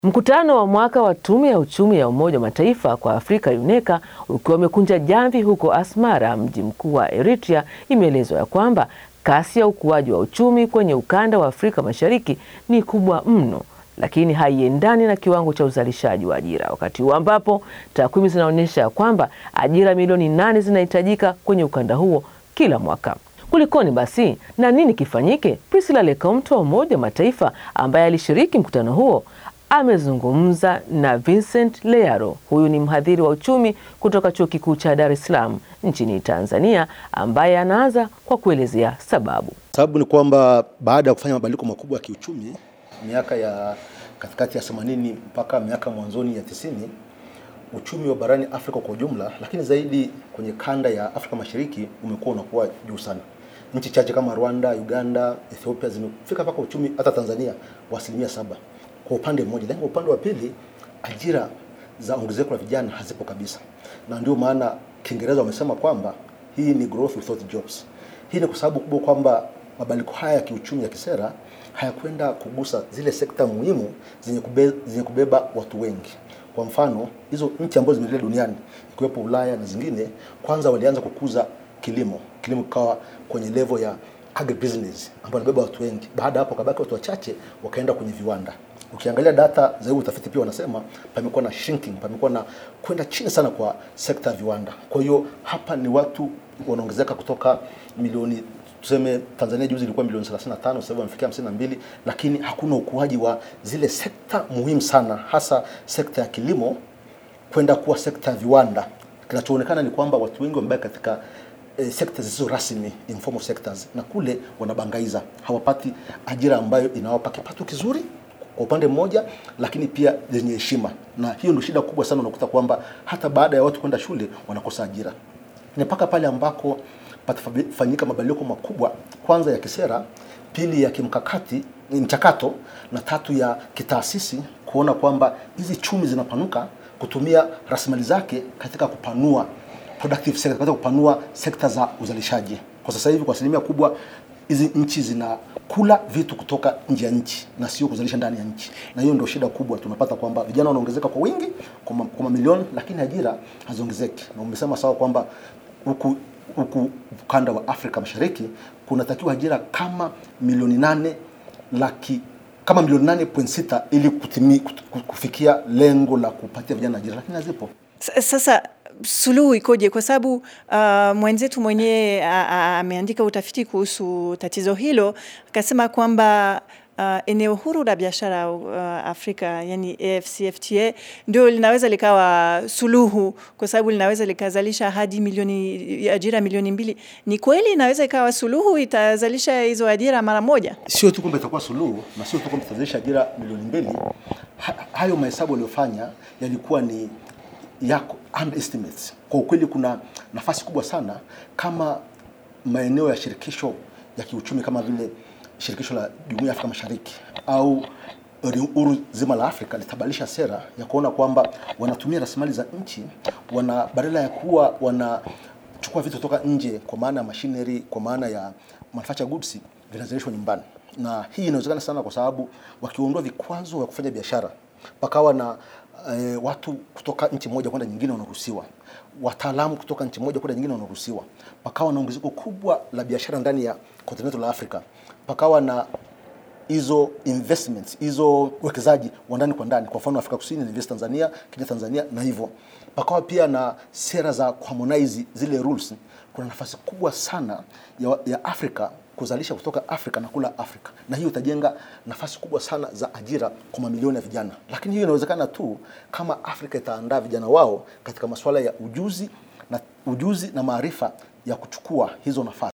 Mkutano wa mwaka wa Tume ya Uchumi ya Umoja wa Mataifa kwa Afrika UNECA ukiwa umekunja jamvi huko Asmara, mji mkuu wa Eritrea, imeelezwa ya kwamba kasi ya ukuaji wa uchumi kwenye ukanda wa Afrika Mashariki ni kubwa mno, lakini haiendani na kiwango cha uzalishaji wa ajira, wakati huu ambapo takwimu zinaonyesha kwamba ajira milioni nane zinahitajika kwenye ukanda huo kila mwaka. Kulikoni basi na nini kifanyike? Priscilla Lekomto wa Umoja wa Mataifa ambaye alishiriki mkutano huo amezungumza na Vincent Learo. Huyu ni mhadhiri wa uchumi kutoka Chuo Kikuu cha Dar es Salaam nchini Tanzania, ambaye anaanza kwa kuelezea sababu. Sababu ni kwamba baada ya kufanya mabadiliko makubwa ya kiuchumi miaka ya katikati ya 80 mpaka miaka mwanzoni ya tisini, uchumi wa barani Afrika kwa ujumla, lakini zaidi kwenye kanda ya Afrika Mashariki umekuwa unakuwa juu sana. Nchi chache kama Rwanda, Uganda, Ethiopia zimefika mpaka uchumi hata Tanzania wa asilimia saba kwa upande mmoja, lakini kwa upande wa pili ajira za ongezeko la vijana hazipo kabisa, na ndio maana Kiingereza wamesema kwamba hii ni growth without jobs. Hii ni kwa sababu kubwa kwamba mabadiliko haya ya kiuchumi ya kisera hayakwenda kugusa zile sekta muhimu zenye kube, zenye kubeba watu wengi. Kwa mfano hizo nchi ambazo zimeendelea duniani ikiwepo Ulaya na zingine, kwanza walianza kukuza kilimo, kilimo kikawa kwenye level ya agribusiness ambayo inabeba watu wengi. Baada hapo kabaki watu wachache, wakaenda kwenye viwanda. Ukiangalia data za utafiti pia wanasema pamekuwa na shrinking, pamekuwa na kwenda chini sana kwa sekta ya viwanda. Kwa hiyo hapa ni watu wanaongezeka kutoka milioni tuseme Tanzania juzi ilikuwa milioni 35, sasa hivi wamefikia 52, lakini hakuna ukuaji wa zile sekta muhimu sana, hasa sekta ya kilimo kwenda kuwa sekta ya viwanda. Kinachoonekana ni kwamba watu wengi wamebaki katika eh, sekta zisizo rasmi informal sectors, na kule wanabangaiza, hawapati ajira ambayo inawapa kipato kizuri kwa upande mmoja, lakini pia zenye heshima, na hiyo ndio shida kubwa sana. Unakuta kwamba hata baada ya watu kwenda shule wanakosa ajira, ni mpaka pale ambako patafanyika mabadiliko makubwa, kwanza ya kisera, pili ya kimkakati mchakato, na tatu ya kitaasisi, kuona kwamba hizi chumi zinapanuka kutumia rasilimali zake katika kupanua productive sector, katika kupanua sekta za uzalishaji. Kwa sasa hivi kwa asilimia kubwa hizi nchi zinakula vitu kutoka nje ya nchi na sio kuzalisha ndani ya nchi, na hiyo ndio shida kubwa. Tunapata kwamba vijana wanaongezeka kwa wingi kwa mamilioni, lakini ajira haziongezeki, na umesema sawa kwamba huku huku ukanda wa Afrika Mashariki kunatakiwa ajira kama milioni nane laki kama milioni nane point sita ili kutimi, kufikia lengo la kupatia vijana ajira, lakini hazipo. Sasa suluhu ikoje? Kwa sababu uh, mwenzetu mwenyewe ameandika utafiti kuhusu tatizo hilo, akasema kwamba Uh, eneo huru la biashara uh, Afrika yani AfCFTA ndio linaweza likawa suluhu, kwa sababu linaweza likazalisha hadi milioni ajira milioni mbili. Ni kweli inaweza ikawa suluhu, itazalisha hizo ajira mara moja? Sio tu kwamba itakuwa suluhu na sio tu kwamba itazalisha ajira milioni mbili. Ha, hayo mahesabu waliofanya yalikuwa ni yako underestimates. Kwa ukweli, kuna nafasi kubwa sana kama maeneo ya shirikisho ya kiuchumi kama vile shirikisho la Jumuiya ya Afrika Mashariki au uru zima la Afrika litabadilisha sera ya kuona kwamba wanatumia rasilimali za nchi, wana badala ya kuwa wanachukua vitu kutoka nje, kwa maana ya machinery, kwa maana ya manufactured goods, vinazalishwa nyumbani. Na hii inawezekana sana kwa sababu wakiondoa vikwazo vya kufanya biashara, pakawa na e, watu kutoka nchi moja kwenda nyingine wanaruhusiwa, wataalamu kutoka nchi moja kwenda nyingine wanaruhusiwa, pakawa na ongezeko kubwa la biashara ndani ya kontinenti la Afrika, pakawa na hizo investments hizo uwekezaji wa ndani kwa ndani. Kwa mfano Afrika Kusini invest Tanzania, Kenya Tanzania, na hivyo pakawa pia na sera za harmonize zile rules. Kuna nafasi kubwa sana ya, ya Afrika kuzalisha kutoka Afrika na kula Afrika, na hiyo itajenga nafasi kubwa sana za ajira kwa mamilioni ya vijana. Lakini hiyo inawezekana tu kama Afrika itaandaa vijana wao katika masuala ya ujuzi na ujuzi na maarifa ya kuchukua hizo nafasi.